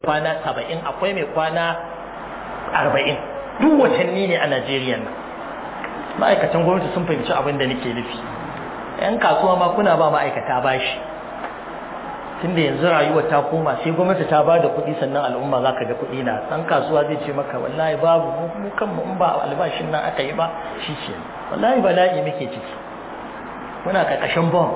kwana saba'in akwai mai kwana arba'in duk watanni ne a najeriya nan ma'aikatan gwamnati sun fahimci abin da nake nufi yan kasuwa ma kuna ba ma'aikata bashi tunda yanzu rayuwar ta koma sai gwamnati ta ba da kuɗi sannan al'umma za ka ga kuɗi na ɗan kasuwa zai ce maka wallahi babu mu kanmu in ba albashin nan aka yi ba shi ce wallahi bala'i muke ciki muna ƙarƙashin bom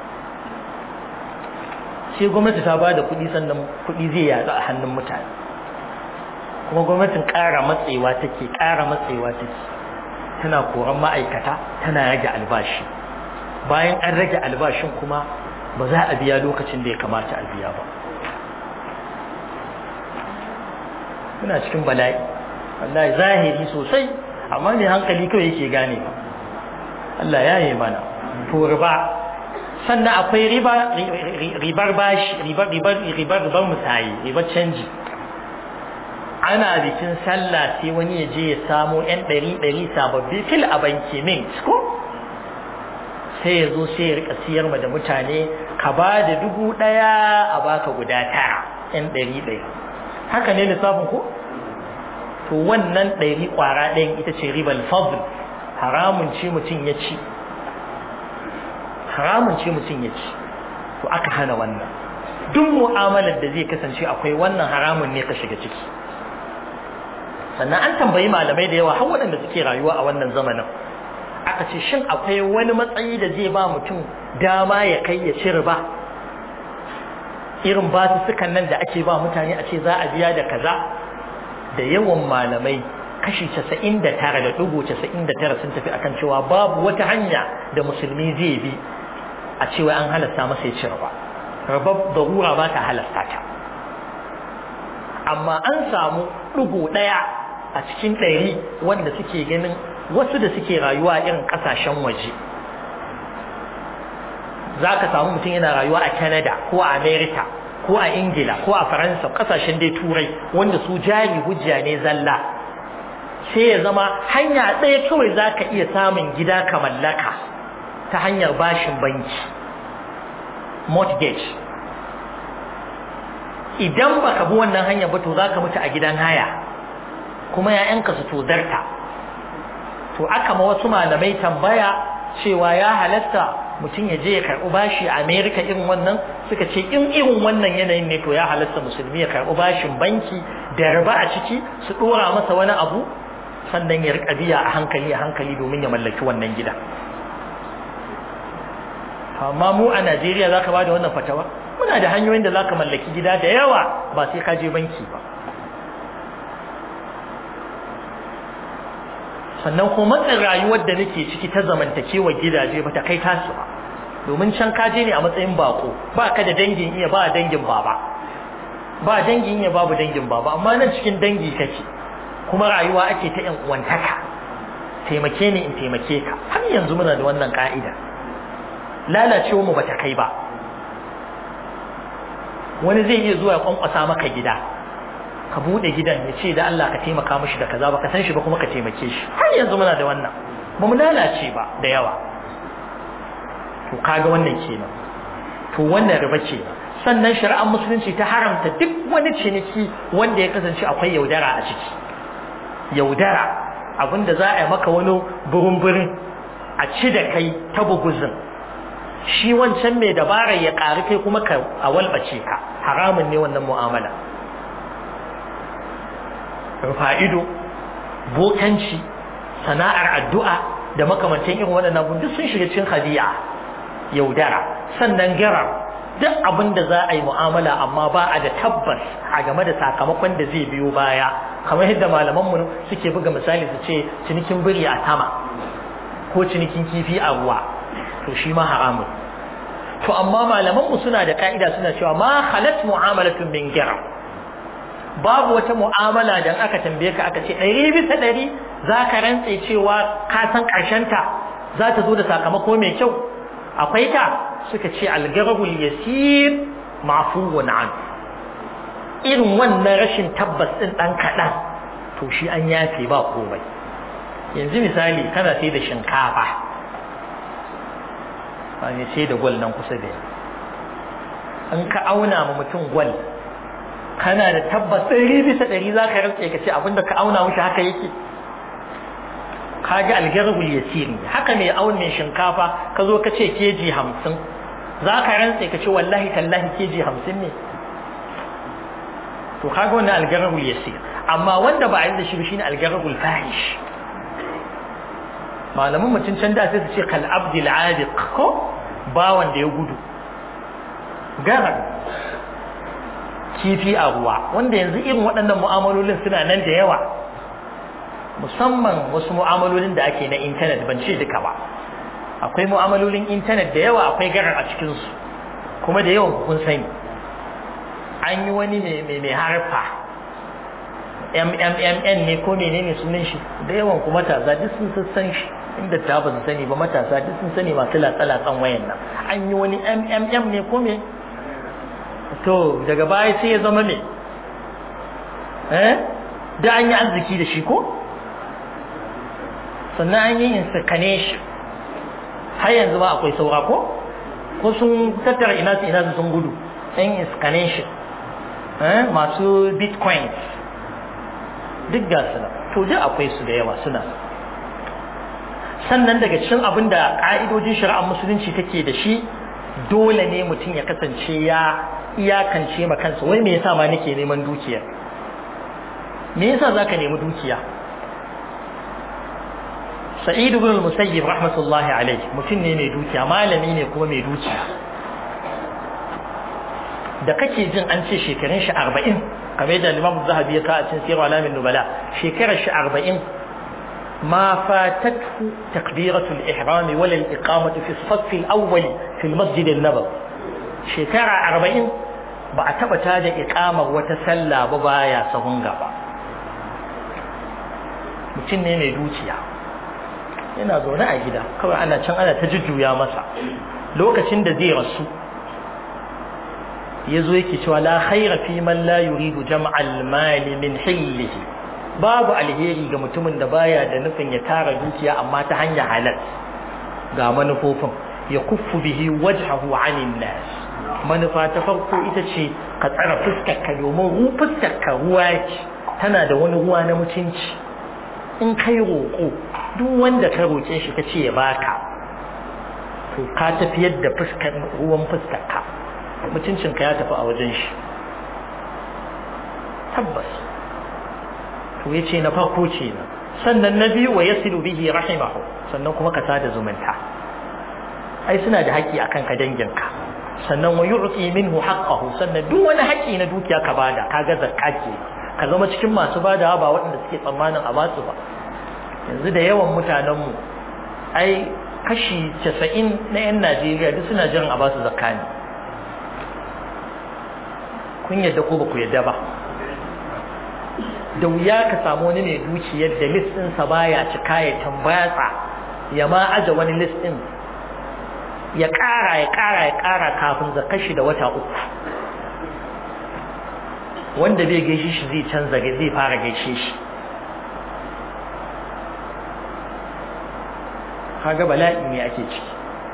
sai gwamnati ta ba da kuɗi sannan kuɗi zai yaɗu a hannun mutane kuma gwamnatin ƙara matsewa take ƙara matsewa take tana koran ma'aikata tana rage albashi bayan an rage albashin kuma ba za a biya lokacin da ya kamata a biya ba muna cikin bala'i wallahi zahiri sosai amma ne hankali kawai yake gane ba Allah ya yi mana to riba sannan akwai riba ribar bashi ribar ribar ribar ribar musayi ribar canji ana bikin sallah sai wani ya je ya samo yan ɗari ɗari sababbi fil a banki mint ko sai ya zo sai ya rika siyar ma da mutane ka ba da dubu ɗaya a baka guda tara yan ɗari ɗaya haka ne lissafin ko to wannan ɗari ƙwara ɗayan ita ce ribar fadl haramun ce mutum ya ci haramun ce mutum ya ci to aka hana wannan duk mu'amalar da zai kasance akwai wannan haramun ne ka shiga ciki sannan an tambayi malamai da yawa har waɗanda suke rayuwa a wannan zamanin aka ce shin akwai wani matsayi da zai ba mutum dama ya kai ya ci riba irin basussukan nan da ake ba mutane a ce za a biya da kaza da yawan malamai kashi casa'in da tara da ɗigo casa'in da tara sun tafi akan cewa babu wata hanya da musulmi zai bi a cewa an halasta masa ya ci riba riba darura ba ta halasta ta amma an samu ɗigo ɗaya a cikin ɗari wanda suke ganin wasu da suke rayuwa irin ƙasashen waje za ka samu mutum yana rayuwa a canada ko a america ko a ingila ko a faransa ƙasashen dai turai wanda su jari hujja ne zalla sai ya zama hanya ɗaya kawai za ka iya samun gida ka mallaka ta hanyar bashin banki mortgage idan baka bi wannan hanyar ba to za ka mutu a gidan haya kuma ‘ya'yanka su tozarta to aka ma wasu malamai tambaya cewa ya halatta mutum ya je ya karɓi bashi a amerika irin wannan suka ce in irin wannan yanayin ne to ya halatta musulmi ya karɓi bashin banki da riba a ciki su ɗora masa wani abu sannan ya riƙa biya a hankali a hankali domin ya mallaki wannan gida amma mu a najeriya za ka ba da wannan fatawa muna da hanyoyin da za ka mallaki gida da yawa ba sai ka je banki ba sannan kuma matsin rayuwar da nake ciki ta zamantakewa gidaje ba ta kai tasu ba domin can kaje ne a matsayin bako ba ka da dangin iya ba dangin baba ba dangin iya babu dangin baba amma nan cikin dangi kake kuma rayuwa ake ta yan uwantaka taimake ni in taimake ka har yanzu muna da wannan ka'ida lalacewa mu bata kai ba wani zai iya zuwa ya kwankwasa maka gida ka bude gidan ya ce da Allah ka taimaka mishi da kaza ba ka san shi ba kuma ka taimake shi har yanzu muna da wannan ba mu lalace ba da yawa to kaga wannan kenan to wannan riba kenan sannan shari'ar musulunci ta haramta duk wani ciniki wanda ya kasance akwai yaudara a ciki yaudara abinda za a yi maka wani burin-burin a ci da kai ta buguzin shi wancan mai dabarar ya ƙari kai kuma ka a walbace ka haramun ne wannan mu'amala rufa'ido bokanci sana'ar addu'a da makamantan irin waɗannan abun duk sun shiga cikin hadiya yaudara sannan garar duk abin da za a yi mu'amala amma ba a da tabbas a game da sakamakon da zai biyo baya kamar yadda malamanmu suke buga misali su ce cinikin biri a sama ko cinikin kifi a ruwa to shi ma haramun to amma malamanmu suna da ka'ida suna cewa ma halat mu'amalatun min garar babu wata mu'amala da aka tambaye ka aka ce ɗari bisa ɗari za ka rantse cewa ka san ta za ta zo da sakamako mai kyau akwai ta suka ce algarabul yasir mafuwun an irin wannan rashin tabbas ɗin ɗan kaɗan to shi an yafe ba komai yanzu misali kana sai da shinkafa ba ne sai da gwal nan kusa da an ka auna ma mutum gwal kana da tabbas ɗari bisa ɗari za ka rantse ka ce abinda ka auna wuce haka yake ka ga algargul yasir ne haka mai aun mai shinkafa ka zo ka ce keji hamsin za ka rantse ka ce wallahi tallahi keji hamsin ne to kaga wannan algargul yasir amma wanda ba a yi da shi shine algargul fahish malaman mutum can da sai su ce kal abdil abiq ko bawan da ya gudu garar kifi a ruwa wanda yanzu irin waɗannan mu'amalolin suna nan da yawa musamman wasu mu'amalolin da ake na intanet ban ce duka ba akwai mu'amalolin intanet da yawa akwai garar a cikinsu kuma da yawan kun sani an yi wani mai harfa mmmn ne ko menene sunan shi da yawan kuma matasa duk sun san shi inda ta ba su sani ba matasa duk sun sani masu latsa-latsan wayan nan an yi wani mmm ne ko me to daga baya sai ya zama me eh da an yi arziki da shi ko sannan an yi insemination har yanzu ba akwai saura ko ko sun tattara ina su ina su sun gudu yan insemination eh masu bitcoins duk ga su to duk akwai su da yawa suna sannan daga cikin abin da ƙa'idojin shari'ar musulunci take da shi dole ne mutum ya kasance ya iyakance ma kansa wai me yasa ma nake neman dukiya me yasa zaka nemi dukiya Sa'id ibn al-Musayyib rahmatullahi alayhi mutum ne mai dukiya malami ne kuma mai dukiya da kake jin an ce shekarun shi 40 kamar da Imam Zahabi ya kawo a cikin Sirr Alamin Nubala shekarar shi 40 ما فاتته تكبيرة الإحرام ولا الإقامة في الصف الأول في المسجد النبوي شكرا أربعين بعتبة هذا إقامة وتسلى ببايا سهنغا mutum ne mai dukiya yana zaune a gida kawai ana can ana ta jujjuya masa lokacin da zai rasu ya zo yake cewa la khaira fi man la yuridu jam'al mali min hillihi babu alheri ga mutumin da baya da nufin ya tara dukiya amma ta hanyar halal ga manufofin ya kuffu bihi wajhahu 'anil nas manufa ta farko ita ce ka tsara fuskar ka domin ru fuskar ka ruwa ce tana da wani ruwa na mutunci in kai roƙo duk wanda ka roƙe shi ka ce ya baka to ka tafiyar da fuskar ruwan fuskar ka mutuncin ka ya tafi a wajen shi tabbas to ya ce na farko ce na sannan na biyu wa yasilu bihi rahimahu sannan kuma ka sada zumunta ai suna da haƙƙi akan ka danginka sannan wa yu'ti minhu haqqahu sannan duk wani haƙƙi na dukiya ka bada kaga zakka ke ka zama cikin masu badawa ba waɗanda suke tsammanin a basu ba yanzu da yawan mutanen mu ai kashi 90 na 'yan Najeriya duk suna jiran a basu zakka ne kun yadda ko ba ku yadda ba da wuya ka samu wani mai dukiyar da list ɗinsa baya cika ya tambayatsa ya ma aje wani list ɗin ya ƙara ya ƙara ya ƙara kafin zakar shi da wata uku wanda bai gaishe shi zai canza zai fara gaishe shi kaga bala'i ne ake ciki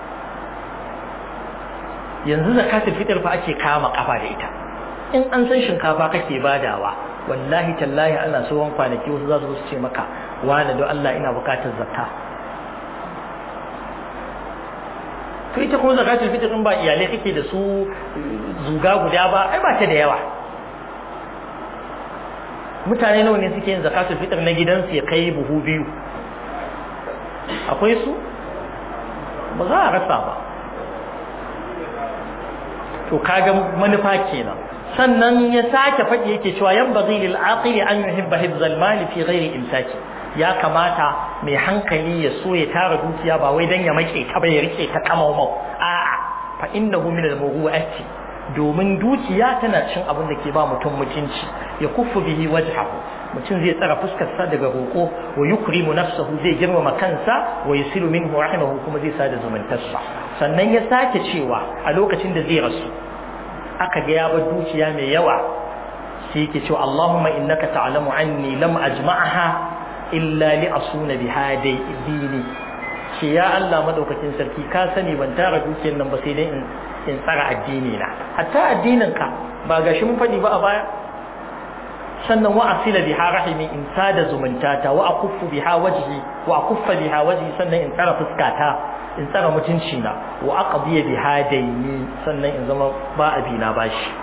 yanzu zakatul fitr fa ake kama kafa da ita in an san shinkafa kake badawa wallahi tallahi ana so wan kwanaki wasu za su ce maka wani don Allah ina bukatar zakka to ita kuma zakatul fitr in ba iyalai kake da su zuga guda ba ai ba ta da yawa mutane nawa ne suke yin zakatul fitr na gidansu ya kai buhu biyu akwai su ba za a rasa ba to kaga manufa kenan sannan ya sake faɗi yake cewa yan bazai lil aqili an yuhibba hibzal mali fi ghairi imsaki ya kamata mai hankali ya so ya tara dukiya ba wai dan ya make ta ba ya rike ta kamaumau a'a fa innahu min al mawdu'ati domin dukiya tana cin abin da ke ba mutum mutunci ya kuffu bihi wajhahu mutum zai tsara fuskarsa daga roƙo wa yukrimu nafsahu zai girmama kansa wa yusilu minhu rahimahu kuma zai sada zumuntarsa sannan ya sake cewa a lokacin da zai rasu aka ga ya bar dukiya mai yawa sai yake cewa Allahumma innaka ta'lamu anni lam ajma'aha illa li asuna biha dini ce ya Allah madaukakin sarki ka sani ban tara dukiyar nan ba sai dai in in tsara addini na hatta addinin ka ba gashi mun faɗi ba a baya sannan wa asila biha rahimi in sada zumuntata wa akuffu biha wajhi wa akuffa biha wajhi sannan in tsara fuskata in tsara mutunci na wa aqdiya biha dayni sannan in zama ba abina bashi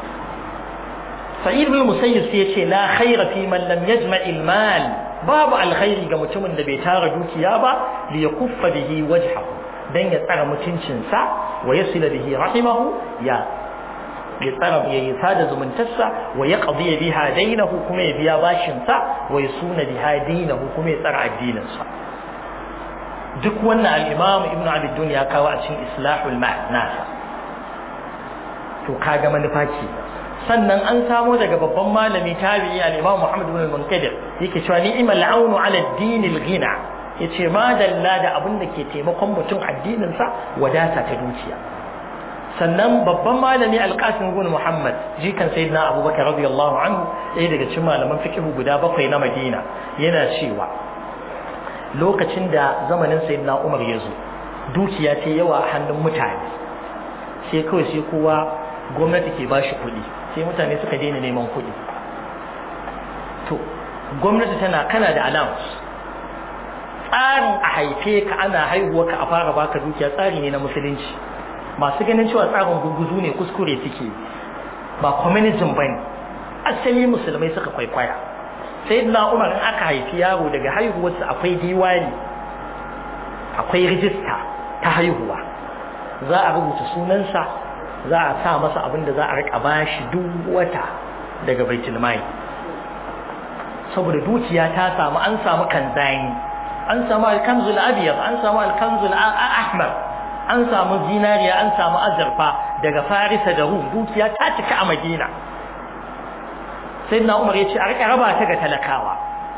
sa'id bin musayyib sai yace la khayra fi man lam yajma' al mal babu alkhairi ga mutumin da bai tara dukiya ba li yakuffa bihi wajhahu dan ya tsara mutuncinsa wa yasila bihi rahimahu ya ya tsara ya yi sada zumuntarsa wa ya qadiya biha dainahu kuma ya biya bashinsa wa yasuna biha dainahu kuma ya tsara addininsa duk wannan al-imam ibnu abi dunya kawo a cikin islahul nasa to kaga manufa ce sannan an samo daga babban malami tabi'i al-imam Muhammad ibn al-Munkadir yake cewa ni'mal aunu ala ad-din al-ghina yace ma dalla da abin da ke taimakon mutum addinin sa wadata ta dukiya sannan babban malami al-Qasim ibn Muhammad jikan sayyidina Abubakar radiyallahu anhu ɗaya daga cikin malaman fiqh guda bakwai na Madina yana cewa lokacin da zamanin sayyidina Umar ya zo dukiya ce yawa a hannun mutane sai kawai sai kowa gwamnati ke bashi kuɗi sai mutane suka daina neman kuɗi to gwamnati tana kana da allowance tsarin a haife ka ana haihuwa ka a fara baka dukiya tsari ne na musulunci masu ganin cewa tsarin guguzu ne kuskure suke ba communism ba ne asali musulmai suka kwaikwaya sai na umar in aka haifi yaro daga haihuwarsa akwai diwani akwai rijista ta haihuwa za a rubuta sunansa za a sa masa abin da za a rika bashi duk wata daga baitul mali saboda dukiya ta samu an samu kanzani an samu alkanzul abyad an samu alkanzul ahmar an samu zinariya an samu azurfa daga farisa da rum dukiya ta cika a madina sayyidina umar ya ce a rika raba ta ga talakawa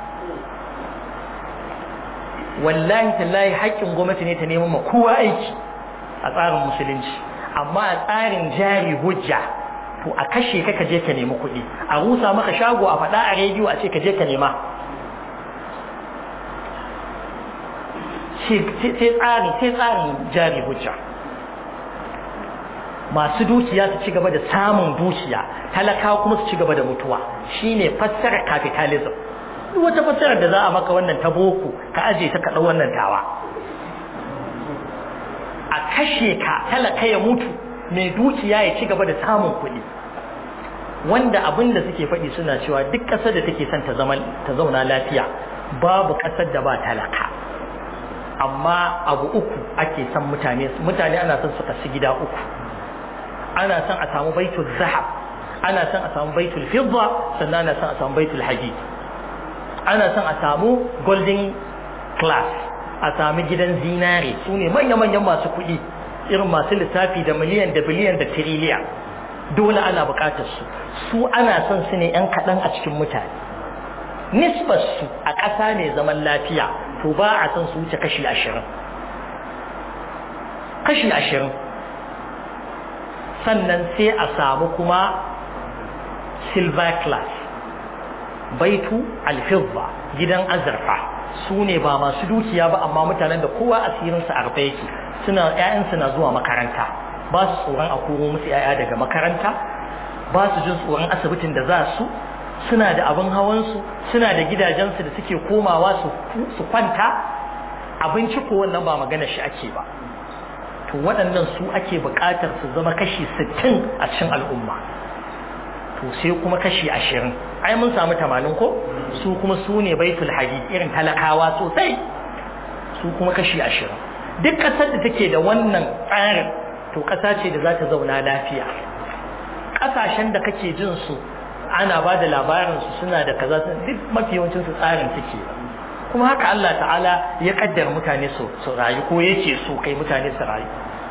wallahi tallahi haƙƙin gwamnati ne ta neman ma kowa aiki a tsarin musulunci amma a tsarin jari hujja to a kashe ka kaje ka nemi kuɗi a rusa maka shago a faɗa a rediyo a ce kaje ka nema sai tsari sai tsarin jari hujja masu dukiya su ci gaba da samun dukiya talakawa kuma su ci gaba da mutuwa shine fassarar capitalism duk wata fassarar da za a maka wannan ta boko ka aje ta kaɗa wannan tawa a kashe ka talaka ya mutu mai dukiya ya ci gaba da samun kuɗi wanda abin da suke faɗi suna cewa duk ƙasar da take son ta zauna lafiya babu ƙasar da ba talaka amma abu uku ake son mutane mutane ana son su kasu gida uku ana son a samu baitul zahab ana son a samu baitul fidda sannan ana son a samu baitul hadid ana son a samu golden class a sami gidan zinare su ne manya-manyan masu kuɗi irin masu lissafi da miliyan da biliyan da tiriliya dole ana buƙatar su su ana son su ne 'yan kaɗan a cikin mutane nisbar su a ƙasa mai zaman lafiya to ba a son su wuce kashi ashirin kashi ashirin sannan sai a samu kuma silver class baitu alfizza gidan azurfa su ne ba masu dukiya ba amma mutanen da kowa asirinsa a rufe yake suna ƴaƴansu na zuwa makaranta ba su tsoron a koro musu ƴaƴa daga makaranta ba su jin tsoron asibitin da za su suna da abin hawansu suna da gidajensu da suke komawa su kwanta abinci ko wannan ba magana shi ake ba to waɗannan su ake buƙatar su zama kashi sittin a cikin al'umma to sai kuma kashi ashirin ai mun samu tamanin ko su kuma su ne baitul hadid irin talakawa sosai su kuma kashi ashirin duk ƙasar da take da wannan tsarin to ƙasa ce da za ta zauna lafiya ƙasashen da kake jin su ana ba da labarin su suna da kaza duk mafi yawancin su tsarin suke kuma haka Allah ta'ala ya kaddara mutane su su rayu ko yake so kai mutane su rayu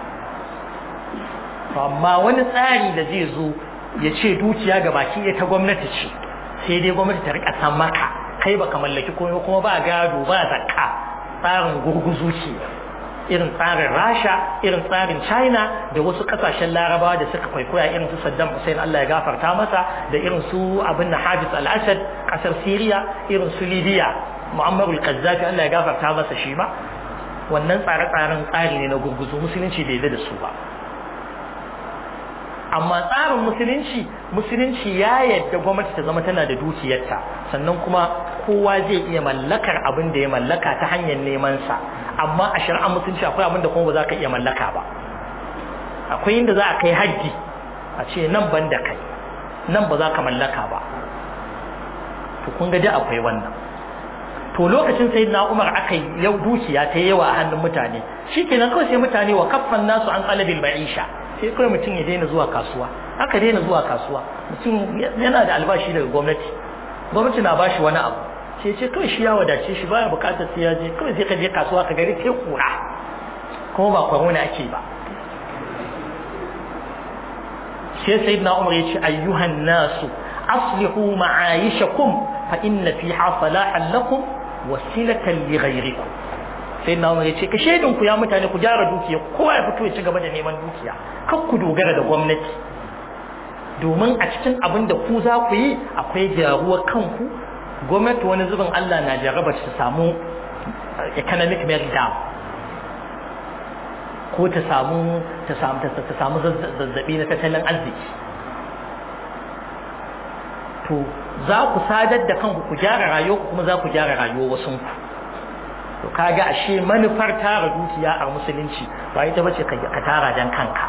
amma wani tsari da zai zo ya ce dukiya ga baki ɗaya ta gwamnati ce sai dai gwamnati ta rika san maka kai baka mallaki komai kuma ba gado ba zakka tsarin gurguzu ce irin tsarin rasha irin tsarin china da wasu kasashen larabawa da suka kwaikwaya irin su saddam hussein allah ya gafarta masa da irin su abin na hafiz al-assad kasar syria irin su libya mu'ammarul kazzafi allah ya gafarta masa shi ba wannan tsare-tsaren tsari ne na gurguzu musulunci bai da su ba amma tsarin musulunci musulunci ya yadda gwamnati ta zama tana da dukiyarta sannan kuma kowa zai iya mallakar abin da ya mallaka ta hanyar neman sa amma a shari'ar musulunci akwai abin da kuma ba za ka iya mallaka ba akwai inda za a kai hajji a ce nan ban da kai nan ba za ka mallaka ba to kun ga da akwai wannan to lokacin sai na umar aka yi yau dukiya ta yawa a hannun mutane shi kenan kawai sai mutane wa kaffan nasu an qalabil ma'isha sai kawai mutum ya daina zuwa kasuwa aka daina zuwa kasuwa mutum yana da albashi daga gwamnati gwamnati na bashi wani abu sai ce kawai shi ya wadace shi baya bukatar sai ya je kawai sai ka je kasuwa ka gari sai kura kuma ba corona ake ba sai sayyidina umar ya ce ayyuhan nasu aslihu ma'ayishakum fa inna fiha salahan lakum wasilatan li ghayrikum sai na ya ce ka shaidin ku ya mutane ku gyara dukiya kowa ya fito ya ci gaba da neman dukiya kar ku dogara da gwamnati domin a cikin abin da ku za ku yi akwai gyaruwar kanku gwamnati wani zubin Allah na jaraba ta samu economic meltdown ko ta samu ta samu ta samu zazzabi na tattalin arziki to za ku sadar da kanku ku gyara rayuwa kuma za ku gyara rayuwar wasu ku to kaga ashe manufar tara dukiya a musulunci ba ita bace ka tara dan kanka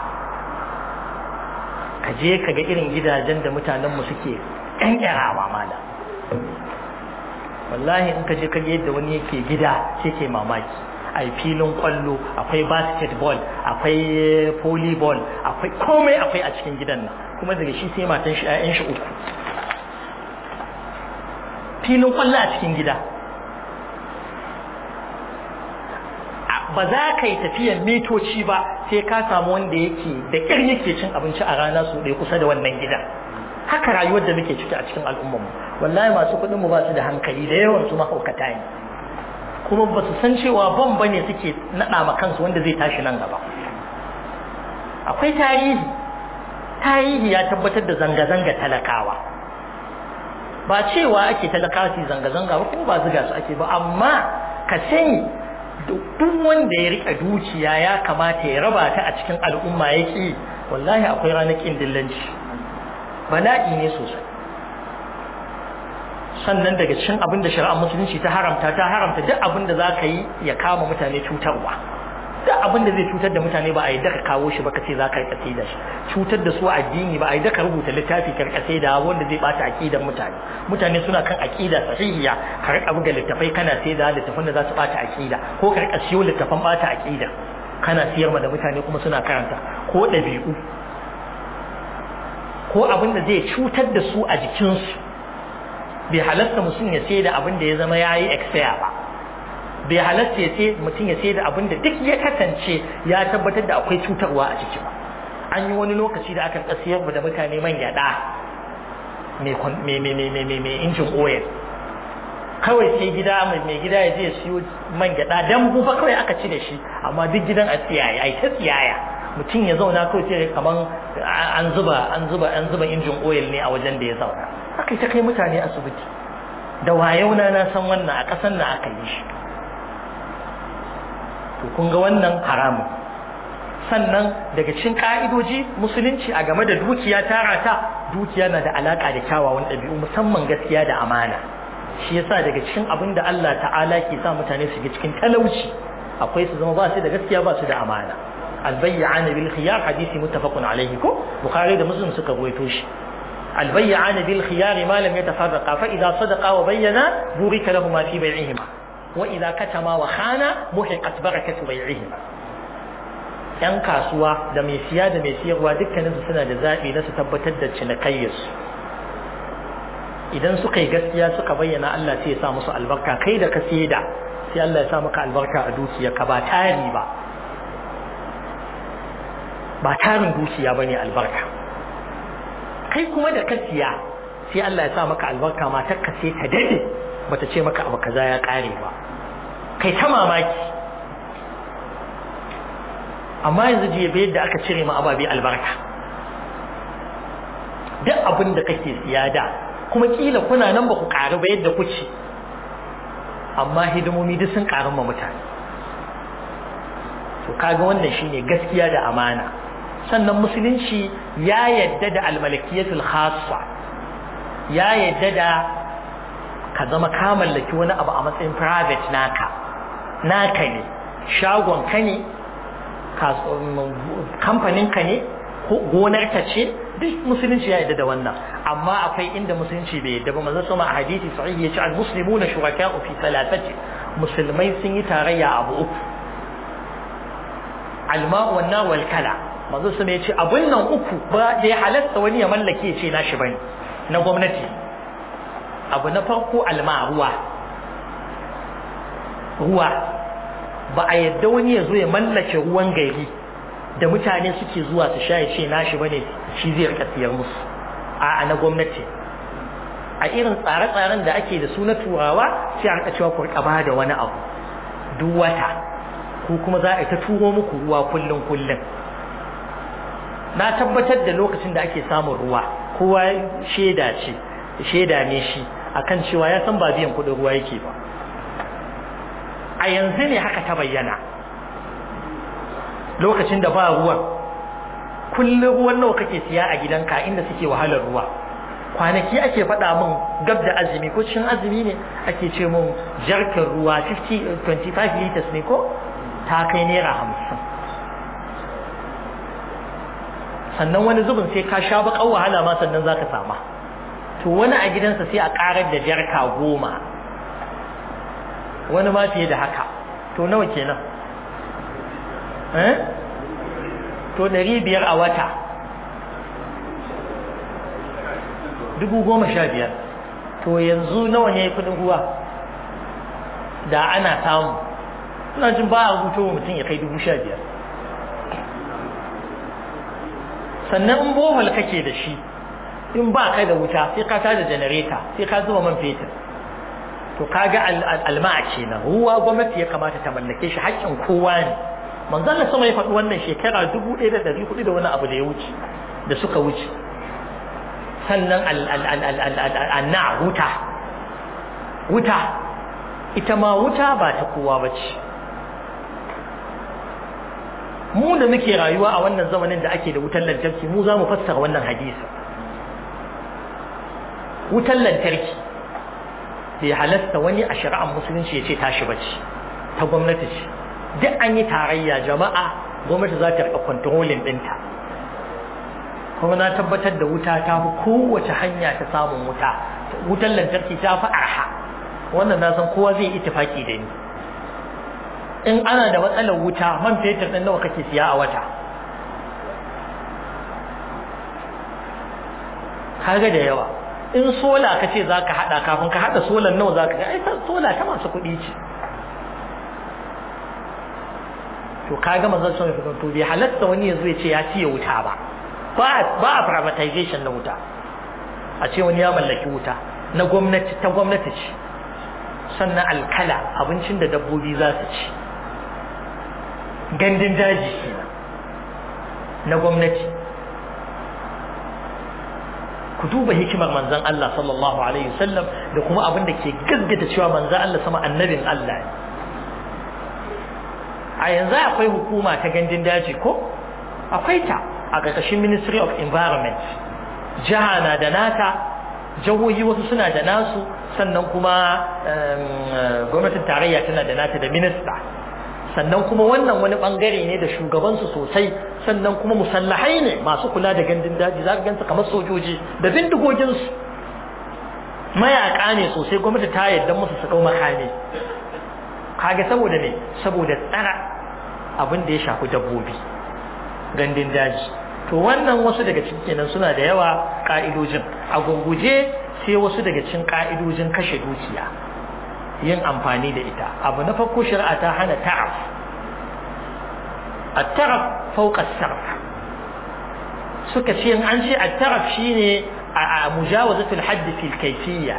ka je ka ga irin gidajen da mutanen mu suke kankarawa mala wallahi in ka je ka ga yadda wani yake gida sai ke mamaki ai filin kwallo akwai basketball akwai volleyball akwai komai akwai a cikin gidan nan kuma daga shi sai matan shi 'ya'yan shi uku filin kwallo a cikin gida ba za ka yi tafiyar mitoci ba sai ka samu wanda yake da ƙyar yake cin abinci a rana su ɗaya kusa da wannan gidan haka rayuwar da muke ciki a cikin al'ummarmu wallahi masu kuɗin mu ba su da hankali da yawan su mahaukata ne kuma ba su san cewa ban bane suke naɗa ma kansu wanda zai tashi nan gaba akwai tarihi tarihi ya tabbatar da zanga-zanga talakawa ba cewa ake talakawa su zanga-zanga ba kuma ba ziga su ake ba amma ka sani duk wanda ya rika dukiya ya kamata ya raba ta a cikin al'umma ya ƙi wallahi akwai ranar ƙin dillanci bala'i ne sosai sannan daga cikin abin da shari'ar musulunci ta haramta ta haramta duk abin da za ka yi ya kama mutane cutarwa duk abin da zai cutar da mutane ba a yi daka kawo shi ba ka ce za ka rika da shi cutar da su addini ba a yi daka rubuta littafi ka rika da wanda zai bata aqidar mutane mutane suna kan aqida sahihiya ka rika buga littafai kana sai da littafan da za su bata aqida ko ka rika siyo littafan bata aqida kana siyar ma da mutane kuma suna karanta ko ɗabi'u ko abin da zai cutar da su a jikinsu bai halatta mutum ya sai da abin da ya zama ya yi expire ba bai halatta ya sai mutum ya sai da abin da duk ya kasance ya tabbatar da akwai cutarwa a ciki ba an yi wani lokaci da aka tsasiyar da mutane man gyada mai injin oil kawai sai gida mai gida ya je siyo man gyada dan bufa kawai aka ci da shi amma duk gidan a tsiyaya ai ta tsiyaya mutum ya zauna kawai sai kaman an zuba an zuba an zuba injin oil ne a wajen da ya zauna aka ta kai mutane asibiti da wayauna na san wannan a ƙasan na aka yi shi to kun ga wannan haramun sannan daga cikin ka'idoji musulunci a game da dukiya tara ta dukiya na da alaka da kyawawan ɗabi'u musamman gaskiya da amana shi yasa daga cikin abin da Allah ta'ala ke sa mutane su ga cikin talauci akwai su zama ba su da gaskiya ba su da amana albayyana bil khiyar hadisi muttafaqun alayhi ko bukhari da muslim suka rawaito shi albayyana bil khiyar ma lam yatafarraqa fa idza sadaqa wa bayyana burika lahum fi bay'ihima wa idza katama wa khana muhiqat barakatu bay'ihima yan kasuwa da mai siya da mai siyarwa dukkaninsu suna da zaɓi na su tabbatar da cinikayyarsu idan suka yi gaskiya suka bayyana Allah sai ya sa musu albarka kai da ka da sai Allah ya sa maka albarka a dukiyarka ba tari ba ba tarin dukiya ba ne albarka kai kuma da ka siya sai Allah ya sa maka albarka matar ka sai ta dade bata ce maka abu kaza ya kare ba kai ta mamaki amma yanzu jiya bai yadda aka cire ma ababe albarka duk abin da kake siya da kuma kila kuna nan ba ku ƙaru ba yadda kuce amma hidimomi duk sun ƙaru ma mutane to kaga wannan shine gaskiya da amana sannan musulunci ya yadda da almalakiyatul khassa ya yadda da ka zama ka mallaki wani abu a matsayin private naka naka ne shagon ka ne kamfanin ka ne gonar ka ce duk musulunci ya yadda da wannan amma akwai inda musulunci bai yadda ba manzo sama a hadisi sahih yace al muslimuna shuraka'u fi thalathati musulmai sun yi tarayya abu uku alma'u wan nar wal kala manzo sama yace abun nan uku ba da ya halatta wani ya mallake ya ce nashi bane na gwamnati abu na farko alma ruwa ruwa ba a yadda wani ya zo ya mallake ruwan gari da mutane suke zuwa su sha ya ce nashi bane shi zai rika siyar musu a na gwamnati a irin tsare-tsaren da ake da su na turawa sai a rika cewa ku rika da wani abu duk wata ko kuma za a yi ta turo muku ruwa kullum kullum na tabbatar da lokacin da ake samun ruwa kowa shaida ce shaida ne shi akan cewa ya san ba biyan kuɗin ruwa yake ba a yanzu ne haka ta bayyana lokacin da ba ruwan kullum ruwan nawa kake siya a gidanka inda suke wahalar ruwa kwanaki ake faɗa min gab da azumi ko cikin azumi ne ake ce min jarkar ruwa 50 25 liters ne ko ta kai naira hamsin sannan wani zubin sai ka sha baƙar wahala ma sannan za ka sama to wani a gidansa sai a ƙarar da jarka goma wani ma fiye da haka to nawa kenan eh to ɗari biyar a wata dubu goma sha biyar to yanzu nawa ne kudin ruwa da ana samu ina jin ba a rubuto mutum ya kai dubu sha biyar sannan in bohol kake da shi in ba kai da wuta sai ka tada janareta sai ka zuba man fetur to kaga alma'a kenan ruwa gwamnati ya kamata ta mallake shi haƙƙin kowa ne manzon Allah sama ya faɗi wannan shekara 1400 da wani abu da ya wuce da suka wuce sannan anna wuta wuta ita ma wuta ba ta kowa bace mu da muke rayuwa a wannan zamanin da ake da wutar lantarki mu za mu fassara wannan hadisi wutar lantarki bai halasta wani a shari'ar musulunci ya ce tashi bace ta gwamnati ce duk an yi tarayya jama'a gwamnati za ta rika kwantarolin ɗinta kuma na tabbatar da wuta ta fi kowace hanya ta samun wuta wutar lantarki ta fi arha wannan na san kowa zai ittifaki da ni in ana da matsalar wuta man fetur ɗin nawa kake siya a wata kaga da yawa in sola ka ce za ka haɗa kafin ka haɗa solan nawa za ka ga ai sola ta masu kuɗi ce to kaga manzon sun fi to bai halatta wani yazo ya ce ya ciye wuta ba ba ba a privatization na wuta a ce wani ya mallaki wuta na gwamnati ta gwamnati ce sannan alkala abincin da dabbobi za su ci gandun daji kenan na gwamnati ku duba hikimar manzon Allah sallallahu alaihi wasallam da kuma abin da ke gaskata cewa manzon Allah sama annabin Allah ne a yanzu akwai hukuma ta gandun daji ko akwai ta a ƙarƙashin ministry of environment jiha na da nata jihohi wasu suna da nasu sannan kuma gwamnatin tarayya tana da nata da minista sannan kuma wannan wani bangare ne da shugabansu sosai sannan kuma musallahai ne masu kula da gandun daji za ka gansu kamar sojoji da bindigoginsu mayaka ne sosai gwamnati ta yarda musu su ɗau makami kage saboda ne saboda tsara abin da ya shafi dabbobi gandun daji to wannan wasu daga cikin kenan suna da yawa ka'idojin a gurguje sai wasu daga cikin ka'idojin kashe dukiya yin amfani da ita abu na farko shari'a ta hana ta'af at-taraf fawqa as-sarf suka ce in an ce at-taraf shine a mujawazatul hadd fi al-kayfiyya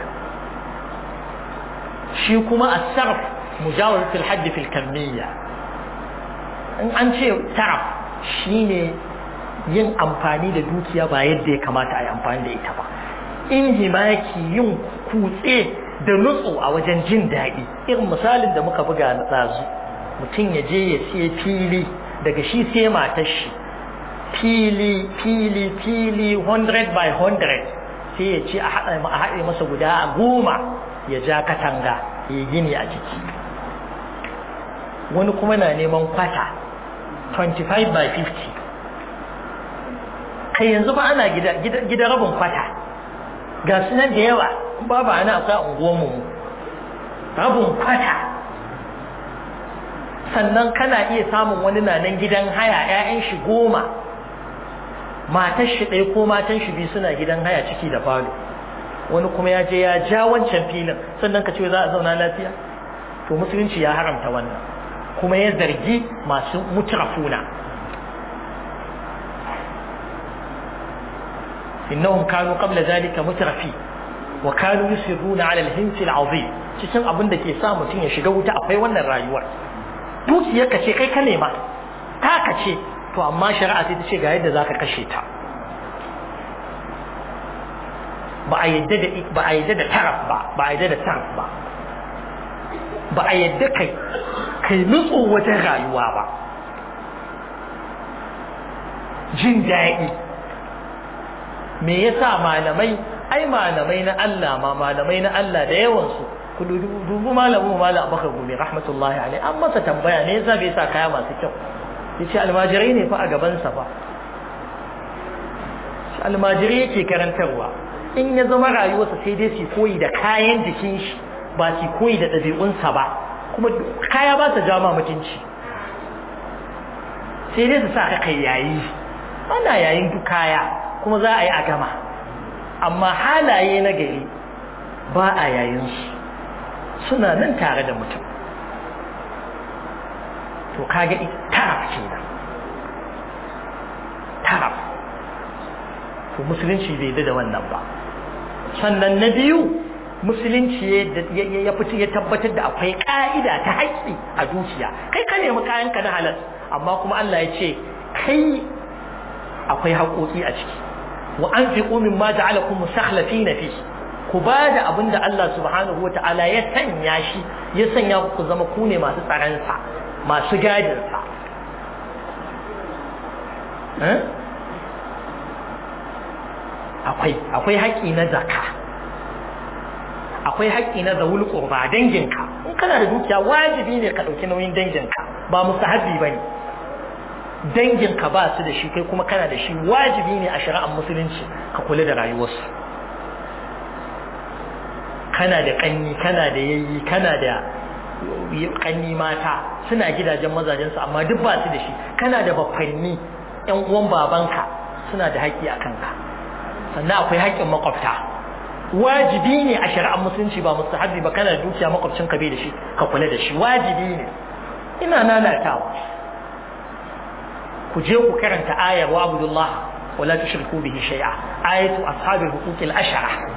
shi kuma as-sarf mujawazatul hadd fi al-kamiyya in an ce taraf shine yin amfani da dukiya ba yadda ya kamata a yi amfani da ita ba in himaki yin kutse da nutsu a wajen jin daɗi irin misalin da muka buga na tsazu mutum ya je ya siya fili daga shi sai matar shi fili fili fili 100 by 100 sai ya ce a haɗe masa guda a goma ya ja katanga ya gini a ciki wani kuma na neman kwata 25 by 50 kai yanzu ba ana gida rabin kwata ga sunan da yawa babu ana akwai unguwanmu rabin kwata sannan kana iya samun wani na nan gidan haya 'ya'yan shi goma matar shi ɗaya ko matan shi biyu suna gidan haya ciki da falo wani kuma ya je ya ja wancan filin sannan ka ce za a zauna lafiya to musulunci ya haramta wannan kuma ya zargi masu mutrafuna innahum kanu qabla zalika mutrafi wa kanu yusirruna ala al-hinsi al-azim cikin abin da ke sa mutum ya shiga wuta akwai wannan rayuwar dukiyar ka ce kai ka nema ta ka ce to amma shari'a sai ta ce ga yadda zaka kashe ta ba a yadda da ba a yadda da taraf ba ba a yadda da taraf ba ba a yadda kai kai nutso wajen rayuwa ba jin daɗi me yasa malamai ai malamai na Allah ma malamai na Allah da yawan su ku dubu malamu malam Abubakar Gumi rahmatullahi alaihi an masa tambaya ne yasa bai sa kaya masu kyau yace almajirai ne fa a gaban sa fa almajirai yake karantarwa in ya zama rayuwarsa sai dai su koyi da kayan jikin shi ba su koyi da ɗabi'unsa ba kuma kaya ba ta jama mutunci sai dai su sa ka kai yayi ana yayin duk kaya kuma za a yi a gama amma halaye na gari ba a yayin su suna nan tare da mutum to kaga taraf kenan taraf to musulunci bai da wannan ba sannan na biyu musulunci ya fito ya tabbatar da akwai ka'ida ta haƙƙi a dukiya kai ka nemi kayanka na halal amma kuma Allah ya ce kai akwai haƙoƙi a ciki wa anfiqu mimma ja'alakum mustakhlifina fi ku ba da abin da Allah subhanahu wa ta'ala ya sanya shi ya sanya ku zama ku ne masu tsaransa masu gadinsa akwai akwai haƙƙi na zaka akwai haƙƙi na zawul qurba danginka in kana da dukiya wajibi ne ka ɗauki nauyin danginka ba mustahabbi bane danginka ba su da shi kai kuma kana da shi wajibi ne a shari'ar musulunci ka kula da rayuwarsu kana da kanni kana da yayi kana da kanni mata suna gidajen mazajensu amma duk ba su da shi kana da bafanni yan uwan babanka suna da haƙƙi a kanka sannan akwai haƙƙin makwabta wajibi ne a shari'ar musulunci ba mustahabbi ba kana da dukiya makwabcin ka bai da shi ka kula da shi wajibi ne ina nanatawa ku je ku karanta ayar wa abdullah wala tushriku bihi shay'a ayatu ashabil huquqil ashara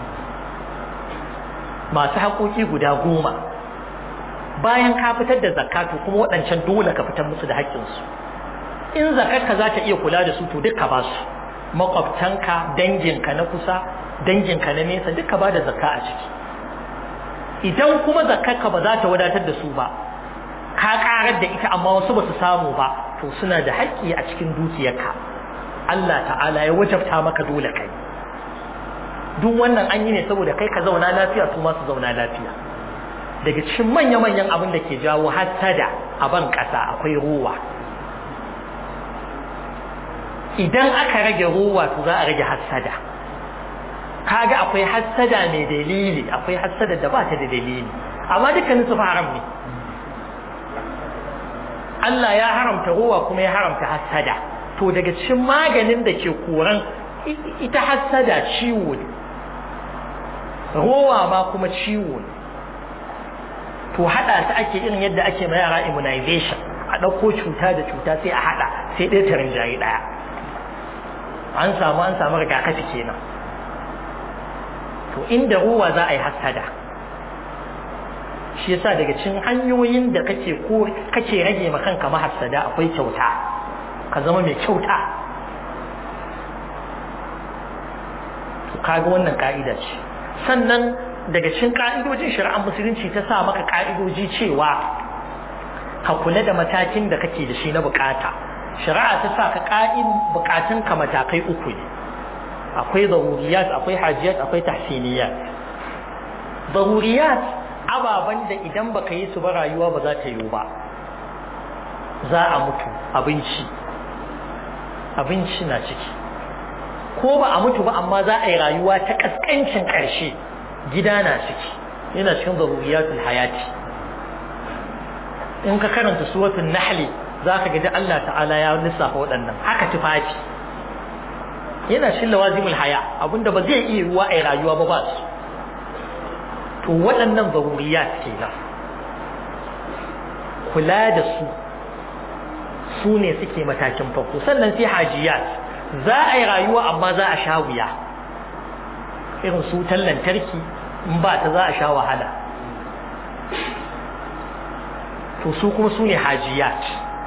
masu haƙoƙi guda goma bayan ka fitar da zakatu kuma waɗancan dole ka fitar musu da haƙƙinsu in zakarka za ta iya kula da su to duka ba su makwabtanka danginka na kusa danginka na nesa duka ba da zakka a ciki idan kuma zakarka ba za ta wadatar da su ba ka karar da ita amma wasu ba su samu ba to suna da haƙƙi a cikin dukiyarka Allah ta'ala ya wajabta maka dole kai duk wannan an yi ne saboda kai ka zauna lafiya su ma su zauna lafiya daga cikin manya-manyan abin da ke jawo hassada a ban ƙasa akwai ruwa idan aka rage ruwa to za a rage hassada kaga akwai hassada mai dalili akwai hassada da ba ta da dalili amma dukkanin su haram ne Allah ya haramta ruwa kuma ya haramta hassada to daga cikin maganin da ke koran ita hassada ciwo ne rowa ma kuma ciwo ne to hada su ake irin yadda ake ma yara immunization a ɗauko cuta da cuta sai a hada sai ɗaya ta rinjaye ɗaya an samu an samu rigakafi kenan to inda ruwa za a yi hassada shi yasa daga cikin hanyoyin da kake ko kake rage ma kanka mahassada akwai kyauta ka zama mai kyauta to kaga wannan ka'ida ce sannan daga cikin ka'idojin shari'ar musulunci ta sa maka ka'idoji cewa ka kula da matakin da kake da shi na bukata shari'a ta sa ka ƙa'in bukatun ka matakai uku ne akwai zaruriyat akwai hajiyat akwai tahsiniyat zaruriyat ababen da idan baka yi su ba rayuwa ba za ta yiwu ba za a mutu abinci abinci na ciki ko ba a mutu ba amma za a yi rayuwa ta kaskancin ƙarshe gida na ciki yana cikin zaruriyatul hayati in ka karanta suratul nahli za ka gaji Allah ta'ala ya lissafa waɗannan haka tufafi yana cikin lawazimul haya abinda ba zai iya ruwa a rayuwa ba ba su to waɗannan zaruriyat kenan kula da su su ne suke matakin farko sannan sai hajiyat za a yi rayuwa amma za a sha wuya irin su lantarki in ba ta za a sha wahala to su kuma su ne hajiyat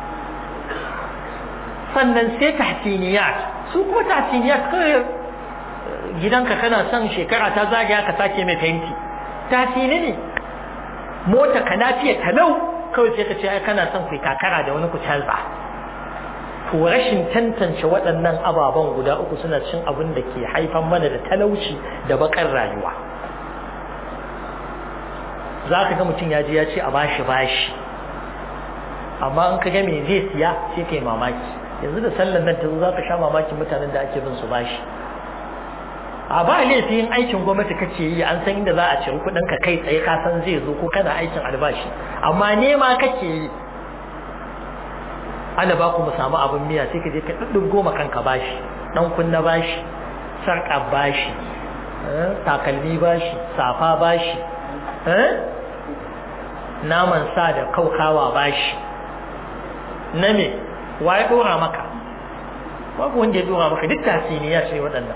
sannan sai tahsiniyat su kuma tahsiniyat kawai gidanka kana son shekara ta zagaya ka sake mai fenti tahsini ne mota ka lafiya talau kawai sai ka ce ai kana son kai kakara da wani ku canza to rashin tantance waɗannan ababen guda uku suna cin abin da ke haifan mana da talauci da bakar rayuwa za ka ga mutum ya je ya ce a bashi bashi amma in ka ga me zai siya sai kai mamaki yanzu da sallan nan ta zo za ka sha mamakin mutanen da ake bin su bashi a ba laifin aikin gwamnati kace yi an san inda za a ciri kuɗin ka kai tsaye ka san zai zo ko kana aikin albashi amma nema kake yi ana ba ku mu samu abin miya sai ka je ka ɗuɗɗun goma kanka bashi ɗan kunna bashi sarƙa bashi takalmi bashi safa bashi naman sa da kaukawa bashi na me wa ya ɗora maka babu wanda ya ɗora maka duk tasiniya ce waɗannan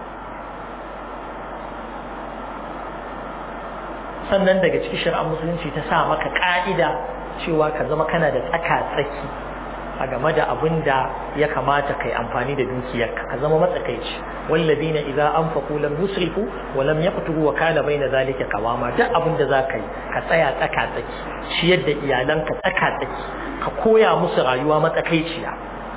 sannan daga cikin shari'ar musulunci ta sa maka ƙa'ida cewa ka zama kana da tsaka-tsaki a game da abin da ya kamata kai amfani da dukiyarka ka zama matsakaici walladina idza anfaqu lam yusrifu wa lam yaqturu wa kana baina zalika qawama duk abin da zaka yi ka tsaya tsaka tsaki shi yadda iyalanka tsaka tsaki ka koya musu rayuwa matsakaiciya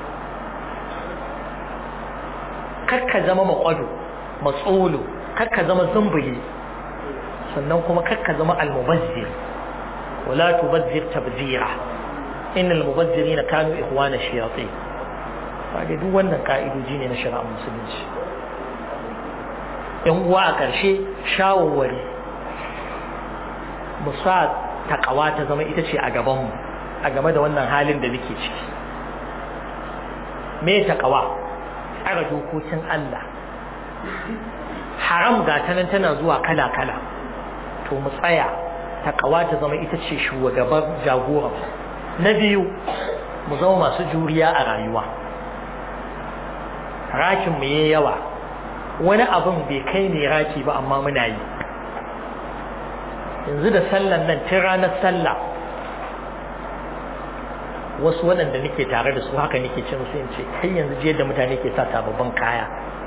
kar ka zama makwado matsolo kar ka zama zumbuli sannan kuma kar ka zama almubazzir wala tubazzir tabzira إن المبذرين كانوا إخوان الشياطين kaga duk wannan ka'idoji ne na shari'ar musulunci yan uwa a ƙarshe shawarwari mu sa takawa ta zama ita ce a gabanmu a game da wannan halin da muke ciki me takawa tsara dokokin Allah haram ga ta nan tana zuwa kala-kala to mu tsaya takawa ta zama ita ce shugaban jagoran na biyu mu zama masu juriya a rayuwa rakin mu yayi yawa wani abin bai kai ne raki ba amma muna yi yanzu da sallan nan tun ranar sallah wasu waɗanda nake tare da su haka nake ce musu in ce kai yanzu je da mutane ke sa sababbin kaya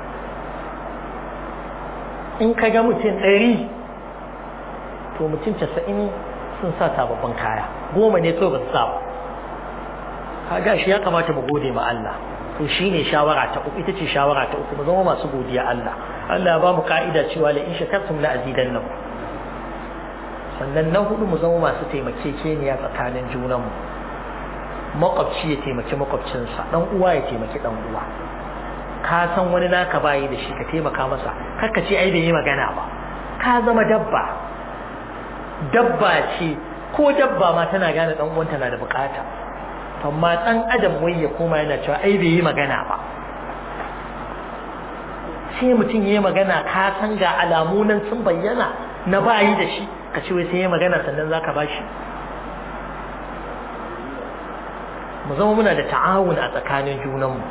in ka ga mutum ɗari to mutum casa'in sun sa sababbin kaya goma ne kawai ba su sa ba kaga shi ya kamata mu gode ma Allah to shine shawara ta uku ita ce shawara ta uku mu zama masu godiya Allah Allah ya ba mu ka'ida cewa la in shakartum la azidannakum sannan na hudu mu zama masu taimakekeniya tsakanin junanmu makwabci ya taimaki makwabcinsa dan uwa ya taimaki dan uwa ka san wani naka bayi da shi ka taimaka masa kakka ce ai bai yi magana ba ka zama dabba dabba ce ko dabba ma tana gane dan uwanta na da bukata amma dan adam wai ya koma yana cewa ai bai yi magana ba sai mutum yayi magana ka san ga alamu nan sun bayyana na bayi da shi ka ce wai sai yayi magana sannan zaka bashi mu zama muna da ta'awun a tsakanin junanmu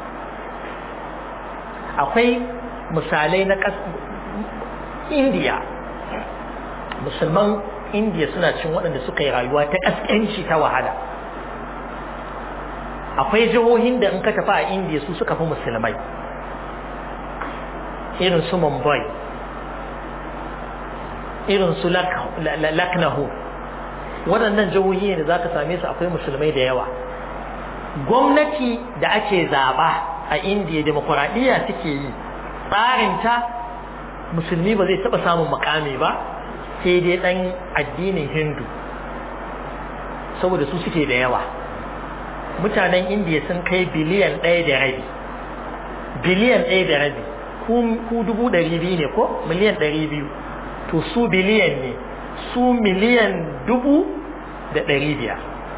akwai misalai na indiya musulman indiya suna cin waɗanda suka yi rayuwa ta ƙasƙanci ta wahala akwai jihohin da in ka tafi a indiya su suka fi musulmai irin su mumbai irin su laknahu waɗannan jihohi ne da za ka same su akwai musulmai da yawa gwamnati da ake zaba a indiya demokuraɗiyya suke yi tsarinta musulmi ba zai taɓa samun makami ba sai dai ɗan addinin hindu saboda su suke da yawa mutanen indiya sun kai biliyan ɗaya da rabi biliyan ɗaya da rabi ku dubu ɗari biyu ne ko miliyan ɗari biyu to su biliyan ne su miliyan dubu da ɗari biyar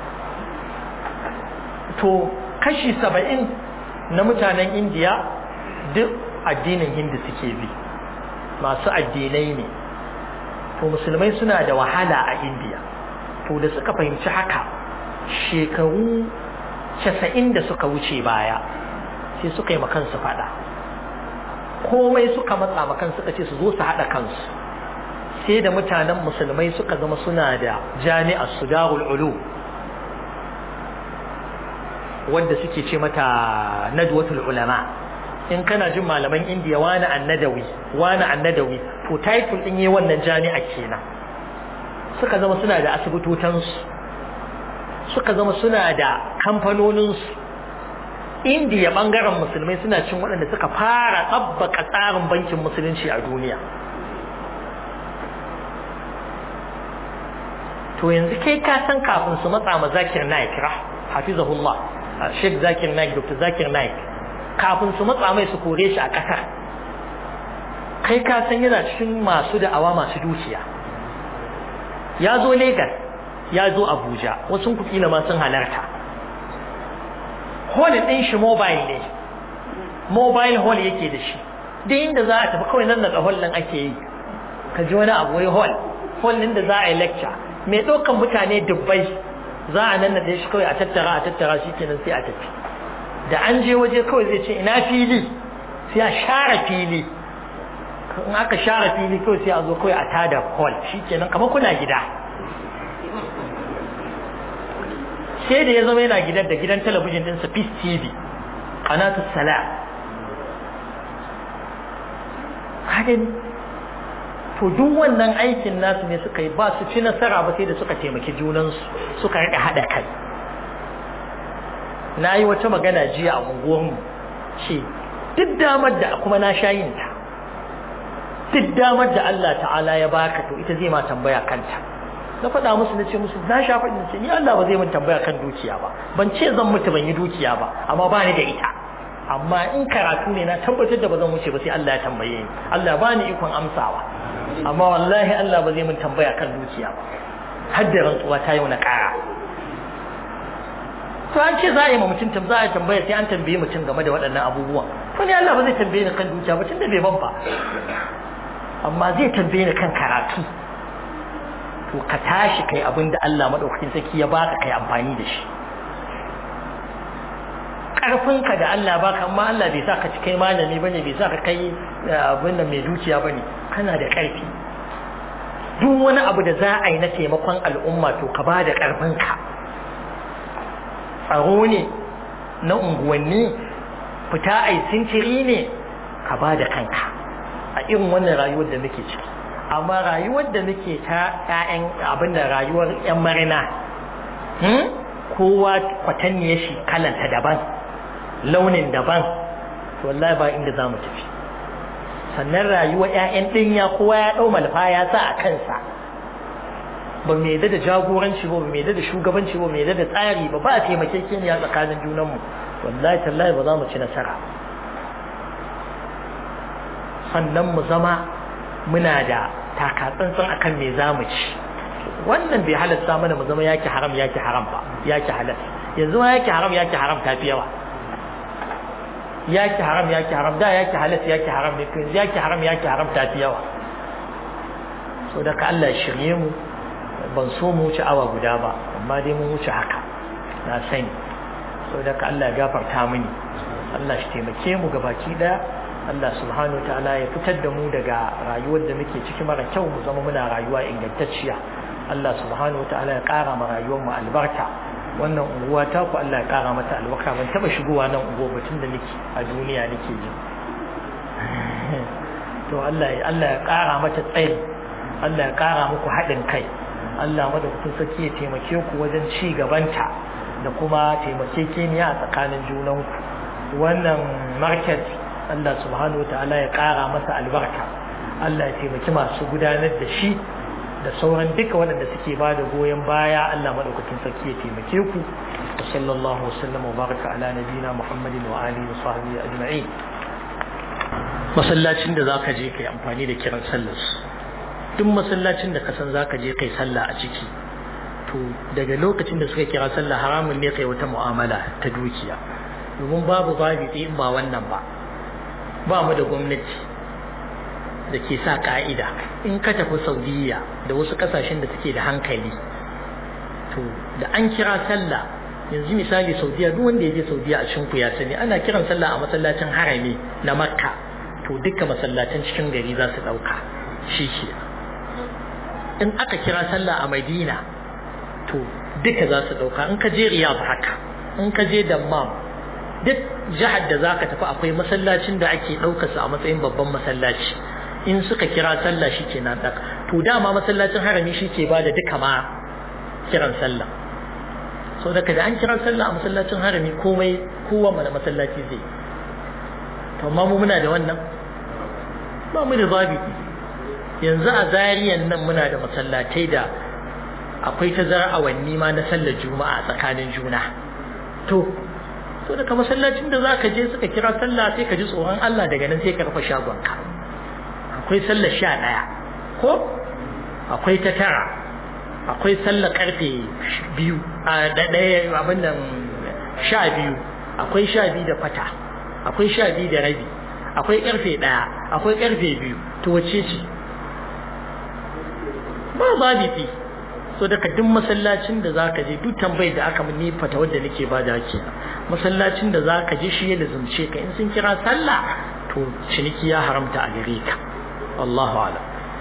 to kashi saba'in na mutanen indiya duk addinin hindu suke bi masu addinai ne to musulmai suna da wahala a indiya to da suka fahimci haka shekaru casa'in da suka wuce baya sai suka yi makansu fada komai suka matsa makan suka ce su zo su haɗa kansu sai da mutanen musulmai suka zama suna da jami'ar su darul ulu wanda suke ce mata nadwatul ulama in kana jin malaman indiya wani annadawi wani annadawi to title din yi wannan jami'a kenan suka zama suna da asibitotansu suka zama suna da kamfanoninsu indiya bangaren musulmai suna cin waɗanda suka fara tsabbaka tsarin bankin musulunci a duniya to yanzu kai ka san kafin su matsa ma zakir naik hafizahullah sheikh zakir naik dr zakir naik kafin su matsa mai su kore shi a ƙasar kai ka san yana cikin masu da'awa masu dukiya ya zo Legas ya zo Abuja wasu ku kila ma sun halarta hall ɗin shi mobile ne mobile hall yake da shi duk inda za a tafi kawai nan daga hall ɗin ake yi ka ji wani abu wai hall hall ɗin da za a yi lecture mai ɗaukan mutane dubbai za a nan da shi kawai a tattara a tattara shi kenan sai a tafi da an je waje kawai zai ce ina fili sai a share fili in aka share fili kawai sai a zo kawai a tada hall shi kenan kamar kuna gida sai da ya zama yana gidan da gidan talabijin ɗinsa Peace TV Qanatus Salam hadin to duk wannan aikin nasu ne suka yi ba su ci nasara ba sai da suka taimaki junansu suka rika haɗa kai na yi wata magana jiya a unguwarmu ce duk damar da kuma na sha yin ta duk damar da Allah ta'ala ya baka to ita zai ma tambaya kanta na faɗa musu na ce musu na sha faɗin ce ni Allah ba zai mun tambaya kan dukiya ba ban ce zan mutu ban yi dukiya ba amma ba ni da ita amma in karatu ne na tabbatar da ba zan wuce ba sai Allah ya tambaye ni Allah ba ni ikon amsawa amma wallahi Allah ba zai mun tambaya kan dukiya ba har da rantsuwa ta yau na ƙara to an ce za a yi ma mutum tam za a tambaya sai an tambaye mutum game da waɗannan abubuwan to ni Allah ba zai tambaye ni kan dukiya ba tunda bai ban ba amma zai tambaye ni kan karatu to ka tashi kai abin da Allah madaukakin sarki ya baka kai amfani da shi karfinka da Allah baka amma Allah bai sa ka ci kai malami bane bai sa ka kai abin da mai dukiya bane kana da karfi duk wani abu da za a yi na taimakon al'umma to ka ba da karfinka tsaro ne na unguwanni fita ai sintiri ne ka ba da kanka a irin wannan rayuwar da muke ciki amma rayuwar da muke ta ƴaƴan abin da rayuwar ƴan marina kowa kwatanniya shi kalanta daban launin daban to wallahi ba inda za mu tafi sannan rayuwar ƴaƴan ɗinya kowa ya ɗau malfa ya sa a kansa ba mai da jagoranci ba mai da shugabanci ba mai da tsari ba ba a taimakekeniya tsakanin junanmu wallahi tallahi ba za mu ci nasara sannan mu zama muna da takatsantsan akan me za mu ci wannan bai halatta mana mu zama yaki haram yaki haram ba yaki halal yanzu ma yaki haram yaki haram ta fi yawa yaki haram yaki haram da yaki halal yaki haram ne yanzu yaki haram yaki haram ta fi yawa so da ka Allah ya shirye mu ban so mu wuce awa guda ba amma dai mun wuce haka na sani so da ka Allah ya gafarta mini Allah shi taimake mu gabaki daya Allah subhanahu wa ta'ala ya fitar da mu daga rayuwar da muke ciki mara kyau mu zama muna rayuwa ingantacciya Allah subhanahu wa ta'ala ya ƙara ma rayuwar mu albarka wannan unguwa ta ku Allah ya ƙara mata albarka ban taba shigowa nan unguwa batun da nake a duniya nake ji to Allah ya Allah ya ƙara mata tsayi Allah ya ƙara muku haɗin kai Allah madaukakin sarki ya taimake ku wajen ci gabanta da kuma taimakekeniya a tsakanin junanku wannan market Allah subhanahu wa ta'ala ya ƙara masa albarka Allah ya taimaki masu gudanar da shi da sauran duka waɗanda suke ba da goyon baya Allah maɗaukakin sarki ya taimake ku wa sallallahu wasallam wa baraka ala nabina Muhammadin wa alihi wa sahbihi ajma'in masallacin da zaka je kai amfani da kiran sallar duk masallacin da ka san zaka je kai sallah a ciki to daga lokacin da suka kira sallah haramun ne kai wata mu'amala ta dukiya domin babu babu in ba wannan ba ba mu da gwamnati da ke sa ka'ida in ka tafi saudiya da wasu kasashen da suke da hankali to da an kira sallah yanzu misali saudiya duk wanda ya je saudiya a cikin ku ya sani ana kiran sallah a masallacin harami na makka to duka masallacin cikin gari za su dauka shi ke in aka kira sallah a madina to duka za su dauka in ka je riyadh haka in ka je dammam duk jihar da zaka tafi akwai masallacin da ake ɗaukarsa a matsayin babban masallaci in suka kira sallah shi ke nan ɗaka to dama masallacin harami shi ke ba da duka ma kiran sallah so daga da an kira sallah a masallacin harami komai kowa mana masallaci zai to amma mu muna da wannan ba mu da zabi yanzu a zariyan nan muna da masallatai da akwai tazara awanni ma na sallar juma'a tsakanin juna to to daga masallacin da zaka je suka kira sallah sai ka ji tsoron Allah daga nan sai ka rufe shagonka akwai sallar sha ɗaya ko akwai ta tara akwai sallar karfe biyu a ɗaya abin nan sha biyu akwai sha biyu da fata akwai sha biyu da rabi akwai karfe ɗaya akwai karfe biyu to wace ce ba babiti so daga duk masallacin da zaka je duk tambayar da aka ni fata wadda nake ba da kenan masallacin da zaka je shi ya lazumce ka in sun kira sallah to ciniki ya haramta a gare ka Allahu ala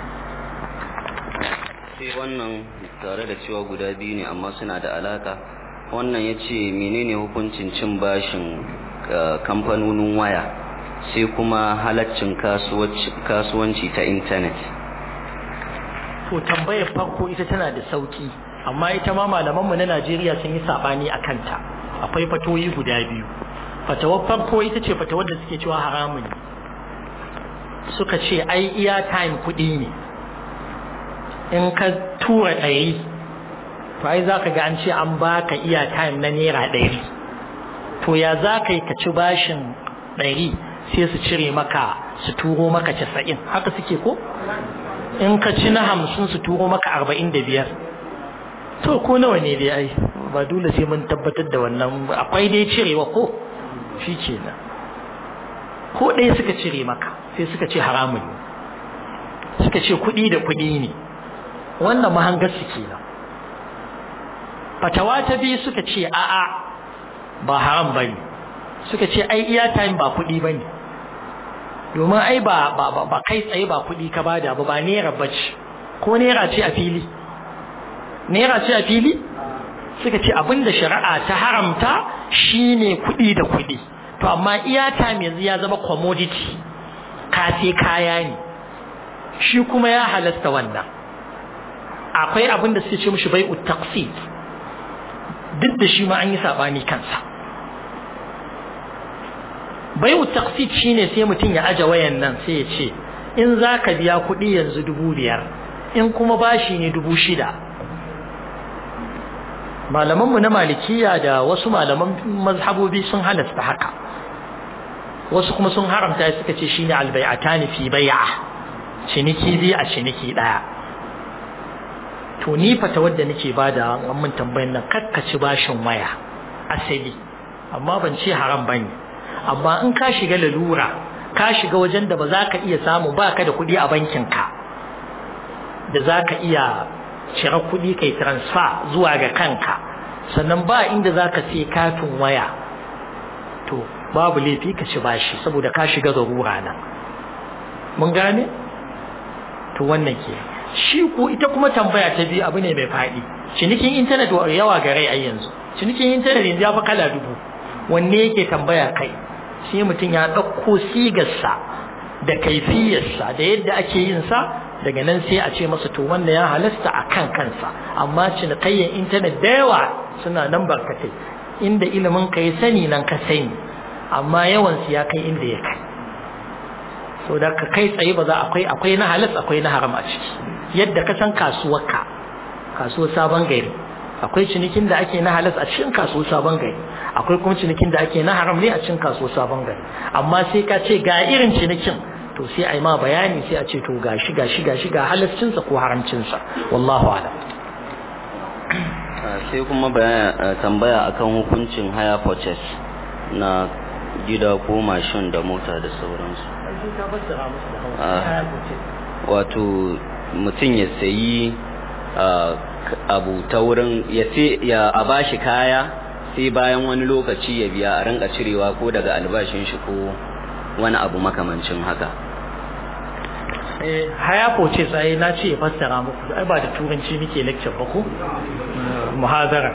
sai wannan tare da cewa guda biyu ne amma suna da alaka wannan ya ce menene hukuncin cin bashin kamfanonin waya sai kuma halaccin kasuwanci ta intanet to tambayar farko ita tana da sauki amma ita ma malamanmu na Najeriya sun yi sabani a kanta akwai fatoyi guda biyu fatawar farko ita ce fatawar da suke cewa haramun suka ce ai iya time kuɗi ne in ka tura ɗari to ai za ka ga an ce an baka iya time na naira ɗari to ya za ka yi ka ci bashin ɗari sai su cire maka su turo maka casa'in haka suke ko in ka ci na hamsin su turo maka arba'in da biyar to ko nawa ne dai ai ba dole sai mun tabbatar da wannan akwai dai cirewa ko shi ke nan ko ɗaya suka cire maka sai suka ce haramun ne suka ce kuɗi da kuɗi ne wannan mahangar su kenan fatawa ta biyu suka ce a'a ba haram ba ne suka ce ai iya time ba kuɗi ba ne domin ai ba ba ba kai tsaye ba kuɗi ka bada ba ba naira bace ko naira ce a fili naira ce a fili suka ce abinda shari'a ta haramta shine kuɗi da kuɗi to amma iya time yanzu ya zama commodity ka sai kaya ne shi kuma ya halasta wannan akwai abinda suke ce mishi bai'u taqsid duk da shi ma an yi sabani kansa bai'u taqsid shine sai mutum ya aje wayan nan sai ya ce in zaka biya kuɗi yanzu dubu biyar in kuma bashi ne dubu shida malamanmu na malikiya da wasu malaman mazhabobi sun halasta haka wasu kuma sun haramta suka ce shine albai'atani fi bai'a ciniki biyu a ciniki daya to ni fata wadda nake bada an mun tambayan nan kakkaci bashin waya asali amma ban ce haram bane amma in ka shiga lalura ka shiga wajen da ba za ka iya samu baka da kuɗi a bankin ka da za ka iya cire kuɗi kai transfer zuwa ga kanka sannan ba inda za ka sai katin waya to babu laifi ka ci bashi saboda ka shiga zarura nan mun gane to wannan ke shi ko ita kuma tambaya ta biyu abu ne mai faɗi cinikin intanet yawa ga rai a yanzu cinikin intanet yanzu ya fi kala dubu wanne yake tambaya kai sai mutum ya ɗauko sigarsa da kaifiyarsa da yadda ake yin sa daga nan sai a ce masa to wanda ya halasta a kan kansa amma cinikayyar intanet da yawa suna nan barkatai inda ilimin ka ya sani nan ka sani amma yawan su ya kai inda ya kai so da ka kai tsaye ba za akwai akwai na halas akwai na haram a ciki yadda ka san kasuwar ka kasuwar sabon gari akwai cinikin da ake na halas a cikin kasuwar sabon gari akwai kuma cinikin da ake na haram ne a cikin kasuwar sabon gari amma sai ka ce ga irin cinikin to sai a yi ma bayani sai a ce to gashi gashi gashi ga halascinsa ko haramcinsa wallahu alam sai kuma tambaya akan hukuncin haya purchase na gida ko mashin da mota da sauransu wato mutum ya sayi abu ta wurin ya a bashi kaya sai bayan wani lokaci ya biya a rinka cirewa ko daga albashin shi ko wani abu makamancin haka haya ce tsaye na ce ya fassara muku ai ba da turanci muke lecture ba ko muhazara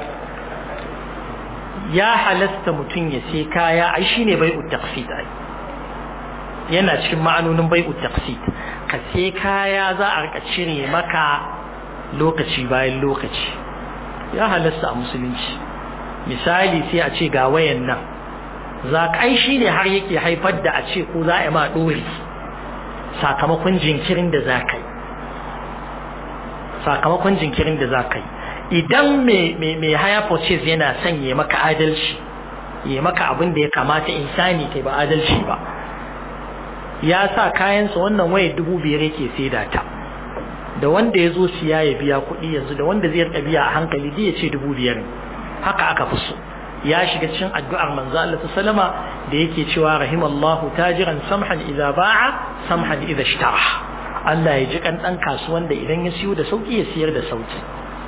ya halasta mutum ya sai kaya ai shine bai'ut taqsid ai yana cikin ma'anonin bai'ut taqsid ka sai kaya za a rika cire maka lokaci bayan lokaci ya halasta a musulunci misali sai a ce ga wayan nan za ka ai shine har yake haifar da a ce ko za a yi ma dori sakamakon jinkirin da za ka yi sakamakon jinkirin da za ka yi idan mai haya purchase yana son ya maka adalci ya maka abin da ya kamata insani kai ba adalci ba ya sa kayansa wannan waya dubu biyar yake saida ta da wanda ya zo siya ya biya kuɗi yanzu da wanda zai rika biya a hankali zai ya ce dubu biyar haka aka fi so ya shiga cikin addu'ar manzo Allah sallama da yake cewa rahimallahu tajiran samhan idza ba'a samhan idza ishtara Allah ya ji kan dan kasuwan da idan ya siyo da sauki ya siyar da sauki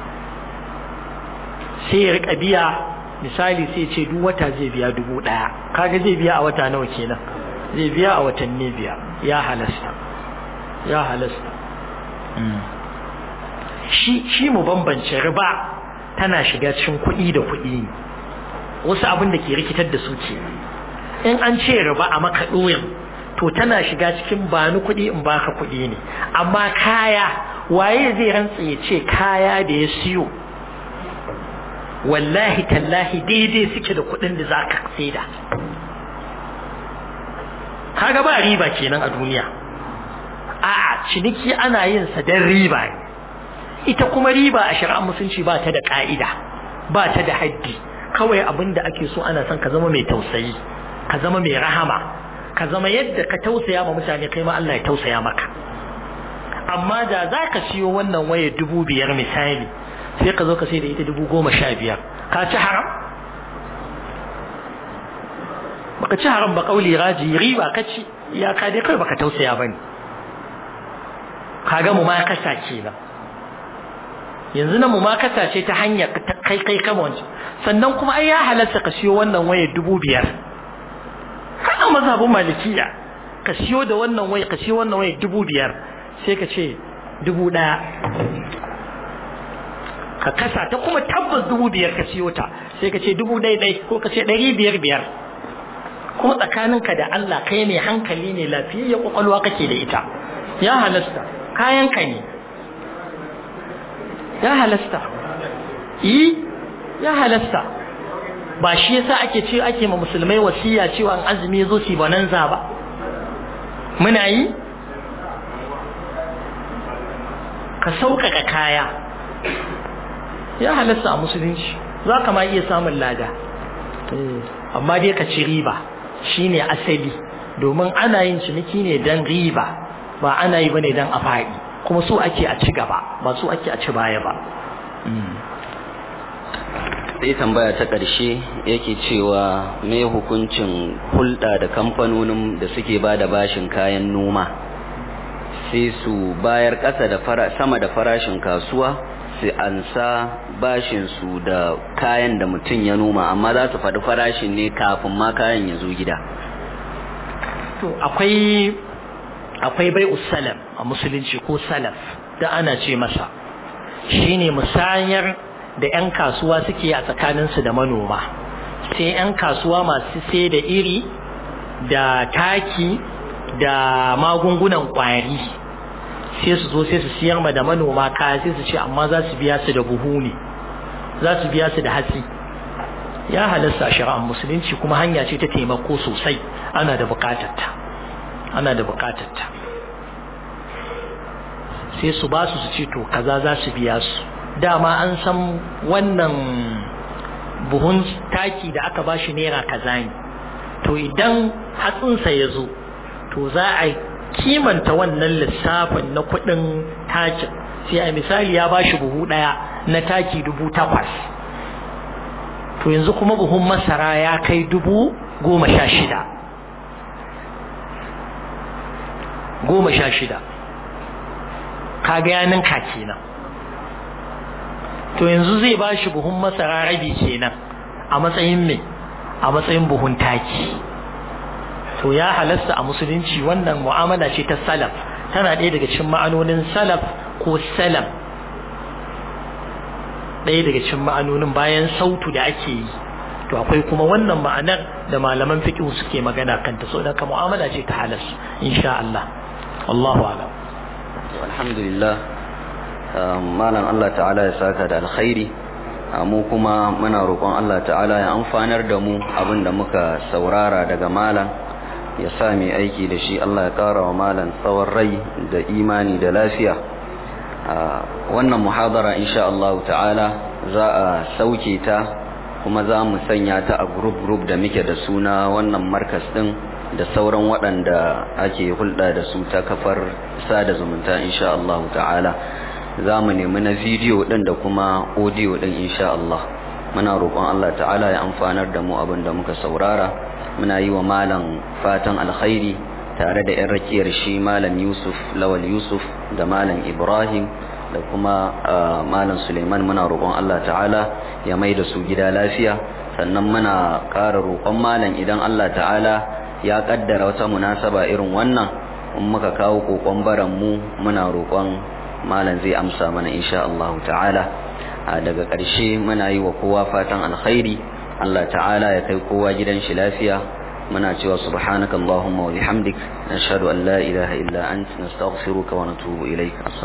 sai ya rika biya misali sai ce duk wata zai biya dubu daya kaga zai biya a wata nawa kenan zai biya a watanni biya ya halasta ya halasta shi shi mu bambance riba tana shiga cikin kuɗi da kuɗi ne wasu abin da ke rikitar da su ke in an ce riba a maka ɗoyin to tana shiga cikin ba ni kuɗi in baka kuɗi ne amma kaya waye zai rantsa ya ce kaya da ya siyo wallahi tallahi daidai suke da kuɗin da za ka saida kaga ba riba kenan a duniya a'a ciniki ana yin sa dan riba ne ita kuma riba a shari'ar musulunci ba ta da ka'ida ba ta da haddi kawai abin da ake so ana son ka zama mai tausayi ka zama mai rahama ka zama yadda ka tausaya ma mutane kai ma Allah ya tausaya maka amma da za ka siyo wannan waya dubu biyar misali sai ka zo ka sai da ita dubu goma sha biyar ka ci haram baka ci haram ba kauli raji riba ka ci ya ka dai kai baka tausaya bane kaga mu ma kasa kenan yanzu na mu ma kasa ce ta hanyar kai kai kama wancan sannan kuma ai ya halatta ka siyo wannan waya dubu biyar kana mazhabin malikiya ka siyo da wannan waya ka siyo wannan waya dubu biyar sai ka ce dubu ɗaya ka kasa ta kuma tabbas dubu biyar ka siyo ta sai ka ce dubu ɗaya ɗai ko ka ce ɗari biyar biyar kuma tsakaninka da Allah kai ne hankali ne lafiyayya kwakwalwa kake da ita ya halasta kayanka ne ya halasta yi ya halasta ba shi yasa ake ce ake ma musulmai wasiya cewa an azumi zo su bananza ba muna yi ka sauƙaƙa kaya ya halasta a musulunci za ka ma iya samun lada amma dai ka ci riba shine asali domin ana yin ciniki ne don riba ba ana yi bane don a faɗi kuma so ake a ci gaba ba so ake a ci baya ba sai tambaya ta ƙarshe yake cewa me hukuncin hulɗa da kamfanonin da suke ba da bashin kayan noma sai su bayar ƙasa da sama da farashin kasuwa su ansa bashin su da kayan da mutum ya noma amma za su faɗi farashin ne kafin ma kayan ya zo gida to akwai akwai bai salam a musulunci ko salaf da ana ce masa shine musayar da 'yan kasuwa suke a tsakaninsu da manoma sai 'yan kasuwa masu sai da iri da taki da magungunan kwari sai su zo sai su siyar ma da manoma kaya sai su ce amma za su biya su da buhu ne za su biya su da hatsi ya halasta a shari'ar musulunci kuma hanya ce ta taimako sosai ana da bukatarta ana da bukatarta sai su ba su su ce to kaza za su biya su dama an san wannan buhun taki da aka ba shi naira kaza ne to idan hatsinsa ya zo to za a kimanta wannan lissafin na kuɗin takin sai a misali ya ba shi buhu ɗaya na taki dubu takwas to yanzu kuma buhun masara ya kai dubu goma sha shida goma sha shida kaga ya ninka kenan to yanzu zai ba shi buhun masara rabi kenan a matsayin me a matsayin buhun taki to ya halasta a musulunci wannan mu'amala ce ta salaf tana ɗaya daga cikin ma'anonin salaf ko salam ɗaya daga cikin ma'anonin bayan sautu da ake yi to akwai kuma wannan ma'anar da malaman fiqh suke magana kanta so da mu'amala ce ta halas insha Allah wallahu a'lam alhamdulillah malam Allah ta'ala ya saka da alkhairi mu kuma muna roƙon Allah ta'ala ya amfanar da mu abinda muka saurara daga malam ya sa mai aiki da shi Allah ya ƙara wa malam tsawon rai da imani da lafiya wannan muhadara insha Allah ta'ala za a sauke ta kuma za mu sanya ta a group group da muke da suna wannan markas din da sauran waɗanda ake hulɗa da su ta kafar sada zumunta insha Allah ta'ala za mu nemi na bidiyo ɗin da kuma audio ɗin insha Allah muna roƙon Allah ta'ala ya amfanar da mu abin da muka saurara muna yi wa malam fatan alkhairi tare da 'yan rakiyar shi malam Yusuf Lawal Yusuf da malam Ibrahim da kuma malam Suleiman muna roƙon Allah ta'ala ya mai da su gida lafiya sannan muna ƙara roƙon malam idan Allah ta'ala ya kaddara wata munasaba irin wannan in muka kawo kokon baran mu muna roƙon malam zai amsa mana insha Allah ta'ala daga ƙarshe muna yi wa kowa fatan alkhairi Allah ta'ala ya kai kowa gidan shi lafiya muna cewa subhanaka allahumma wa bihamdik nashhadu an la ilaha illa anta nastaghfiruka wa natubu ilaik